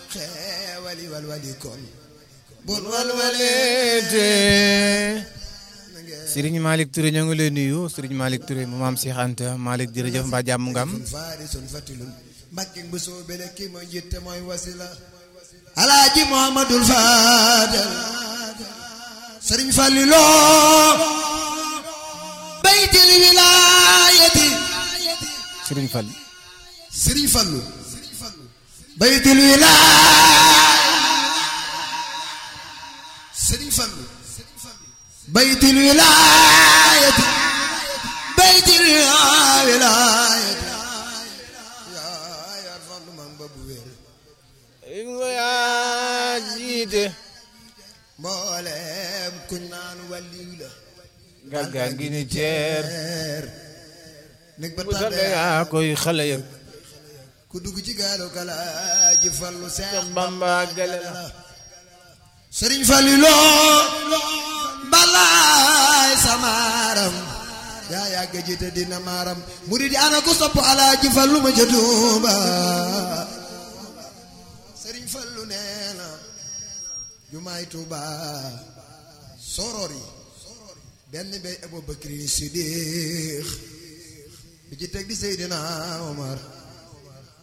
xeewali walwali kon bun walwaleete Serigne Malick Touré ñoo ngi lay nuyu Serigne Malick Touré mu maam Cheikh Anta Malick jërëjëf mbaa jàmm nga am sun faari sun fatilun mbàkke bu soobele ki mooy njitte mooy wasila alaaji muhammadul faadal sëriñ Fallilo baytil wilaayati Serigne Fall sëriñ Fallu baytil wilaaya sëriñ Fallu baytil wilaayati baytil wilaayati yaa yaa Fallu man ba bu wér yaa jiite mboolem kuñ naan wàlliw la gàggaa ngi ni ceer er nek ba bu sax tànde yaa koy xale yëg ku dugg ci gaalu kala ji fallu seex Bamba gale la sëriñ Falilo balaay samaaram yaa yàgg jiite dina maaram murid yi ana ku sopp alaaji fallu ma ca Tuuba sëriñ Fallu nee na jumaay Tuuba soror yi benn bay Abubakar Sidiq bi ci teg di Seydina Omar